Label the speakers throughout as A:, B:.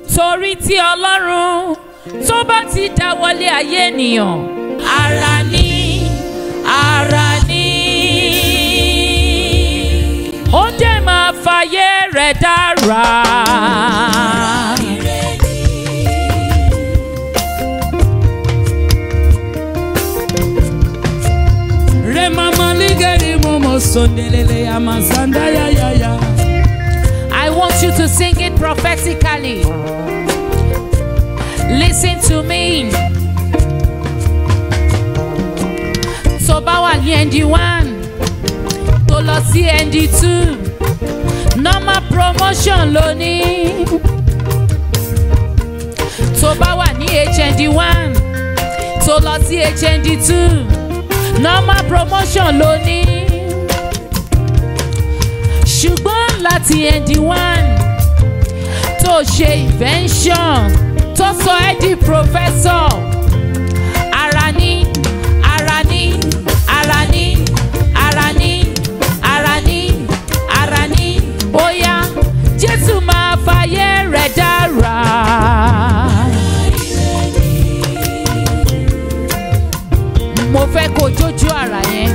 A: torí tí ọlọ́run tó bá ti dáwọ́lé ayé ènìyàn ara ní ara ní ó dẹ̀ máa fàyè rẹ̀ dára.
B: Remama ligeri momo sondelele amazanda ya ya ya.
A: I want you to sing it prophetically. Listen to me. Tó bá wà ní ND one, tó lọ sí ND two, normal promotion ló ní. Tó bá wà ní HND one, tó lọ sí HND two, normal promotion ló ní ṣùgbọ́n láti ẹ̀dí one tó ṣe invention tó sọ ẹ́ di professor ara ní ara ní ara ní ara ní ara ní ara ní bóyá jésù máa fàyè rẹ̀ dára. mo fẹ́ kó jójú ara yẹn.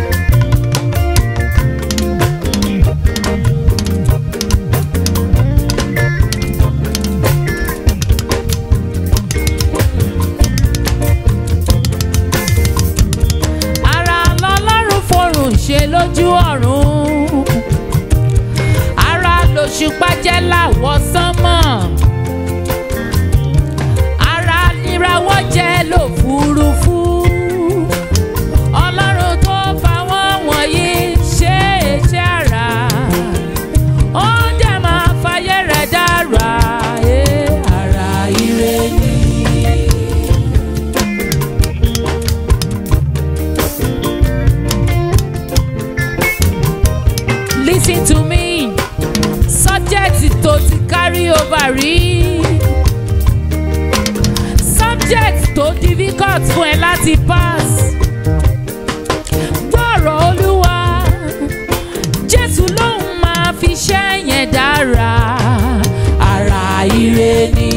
A: ara lọlọ́run forùn ṣe lójú ọ̀run ara lòṣùpá jẹ́ láwọ̀ sánmọ̀ ara níràwọ̀ jẹ́ lòfurufú ọlọ́run tó fa wọ́n wọ̀nyí ṣe iṣẹ́ ara ó dẹ̀ máa fàyè rẹ̀ dára ẹ̀ ara ire ni. Listen to me. Subject tó ti carry over rí. Subject tó difficult fún ẹ láti pass. Gbọ́rọ̀ Olúwa. Jésù lòun máa fi ṣẹ́ yẹn dára. Ara ire ni.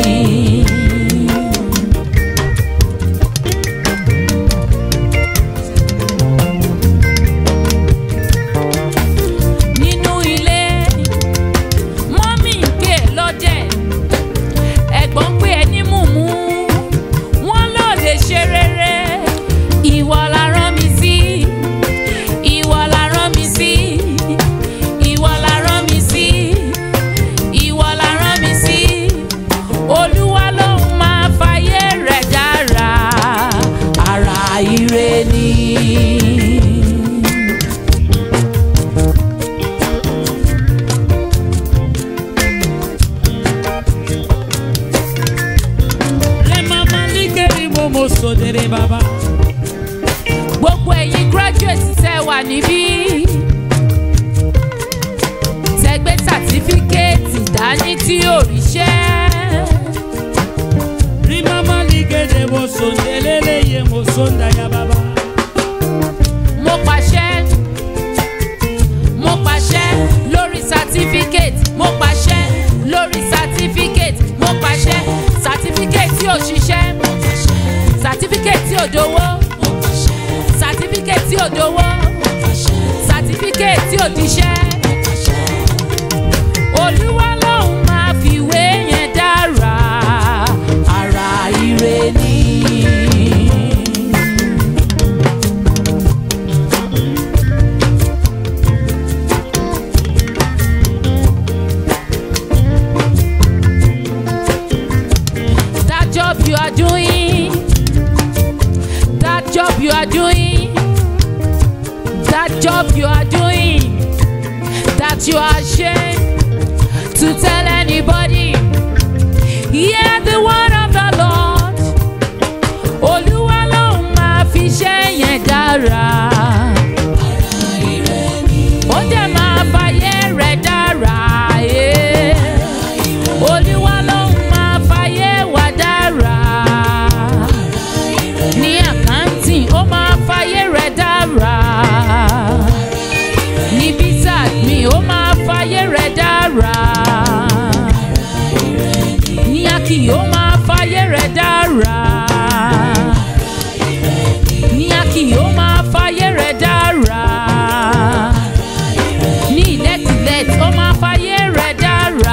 A: nínú ilé mọ́mí ń pè é lọ́dẹ̀ ẹ̀gbọ́n ń pè é ní mùmú wọ́n ló lè ṣe rere ìwọ la rán mi sí ìwọ la rán mi sí ìwọ la rán mi sí ìwọ la rán mi sí olúwa ló máa fàyè rẹ̀ dára ara ire ni.
B: Remama ligeri momo sondele baba.
A: gbogbo ẹ̀yin graduate tẹ́ wà níbí tẹ́ gbé sàtífíkẹ́ẹ̀tì dání tí ò ríṣẹ́
B: Rimama ligeri mo sondelele ye mo sonda ya baba.
A: mo pàṣẹ mo pàṣẹ lórí sàtífíkẹ́ẹ̀tì mo pàṣẹ lórí sàtífíkẹ́ẹ̀tì mo pàṣẹ sàtífíkẹ́ẹ̀tì tí ò ṣiṣẹ́ sàtífíkẹ́ẹ̀tì tí ò dowó sàtífíkẹ́ẹ̀tì tí ò dowó sàtífíkẹ́ẹ̀tì tí ò diṣẹ́. olúwa lòun máa fìwé yẹn dára ara ire ni. that job you are doing that job you are doing that job you are doing that you are ashamed to tell anybody hear the word of the lord olúwa lòun máa fi ṣẹ́ yẹn dára ó dẹ̀ máa fàyè rẹ̀ dára. eh. Olúwa lòun máa fàyè wá dára. Ní àkáǹtì, ó máa fàyè rẹ̀ dára. Ní bísà mi, ó máa fàyè rẹ̀ dára. kì yóò máa fayé rẹ̀ dára. Ní a kì yóò máa fayé rẹ̀ dára. Ní ilẹ̀tìlẹ̀t ó máa fayé rẹ̀ dára.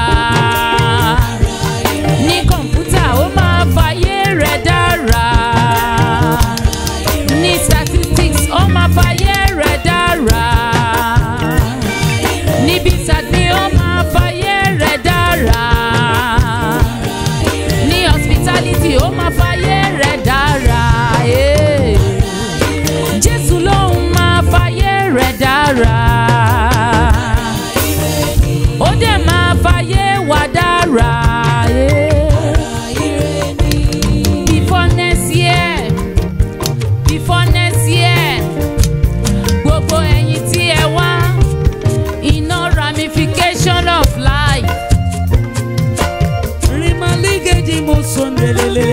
A: Ní kọ̀ǹpútà ó máa fayé rẹ̀ dára. Ní statistics ó máa fayé rẹ̀ dára. Níbi ìsàgbé ó máa fayé rẹ̀ dára. Ní hospitality ó máa fayé rẹ̀ dára. eh. Jésù lòun máa fayé rẹ̀ dára. Ó dẹ̀ máa fayé wa dára. eh. Before next year, before next year, gbogbo ẹ̀yin tí ẹ wá, iná ramification of life.
B: Rimaligeji mo sondelele.